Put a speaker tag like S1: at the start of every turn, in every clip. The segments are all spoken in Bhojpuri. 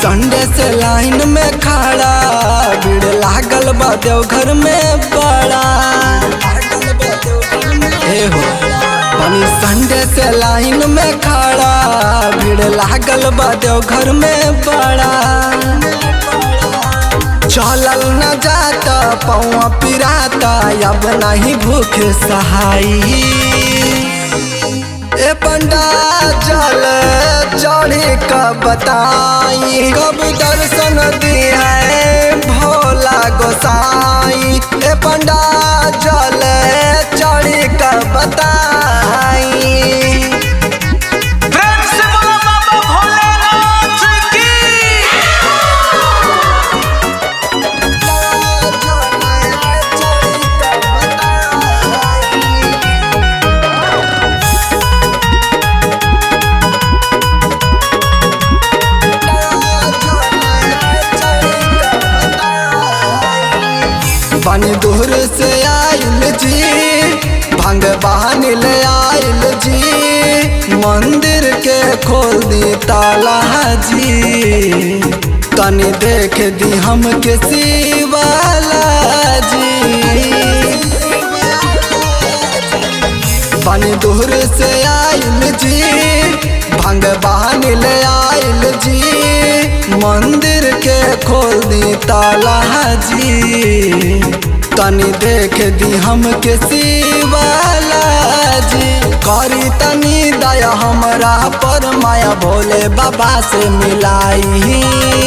S1: संडे से लाइन में खड़ा भीड़ लागल बा देवघर में बड़ा ए हो बनी संडे से लाइन में खड़ा भीड़ लागल बा देवघर में बड़ा चलल न जाता पौआ पिराता अब नहीं भूख सहाई ए पंडा चल चढ़ी कब बताई कब दर्शन दिए भोला गोसाई ए पंडा चल चढ़ी कब बताई
S2: प्रेम से बोलो बाबा भोलेनाथ की
S1: बनी दूर से आइल जी भंग बहानी ले आइल जी मंदिर के खोल दी ताला जी तनी देख दी हम के शिवाला जी बनी दूर से आइल जी भंग बहानी ले आइल जी मंदिर के खोल दी ताला जी तनी देख दी हम के शिवाला जी करी तनी दया हमरा पर माया भोले बाबा से मिलाई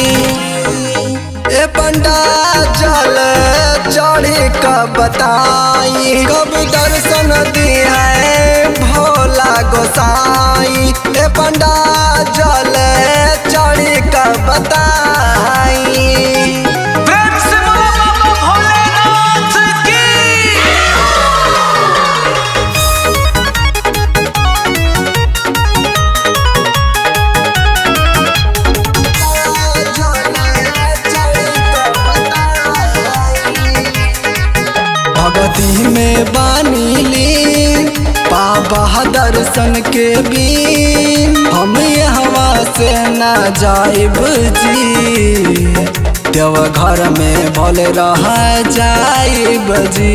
S1: ए पंडा चल चढ़ी कब बताई कब दर्शन दिए भोला गोसाई ए पंडा चल चढ़ी कब बताई
S2: प्रेम से बोलो बाबा भोलेनाथ की
S1: भगती में बानीली बाबा दर्शन के बीन हम हवा से ना जाइब जी देव घर में भले रह जाइब जी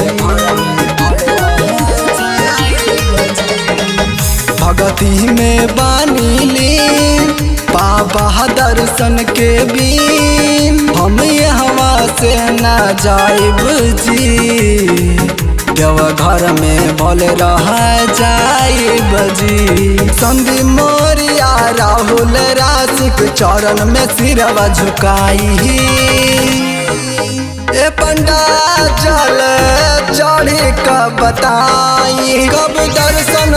S1: भगती में बानीली बाबा दर्शन के बीन हम हवा से ना जाइब जी देव घर में भले रह जाइब जी संधि मोरिया राहुल राशिक चरण में सिरवा झुकाई ए पंडा चल चढ़ी कब बताई कब दर्शन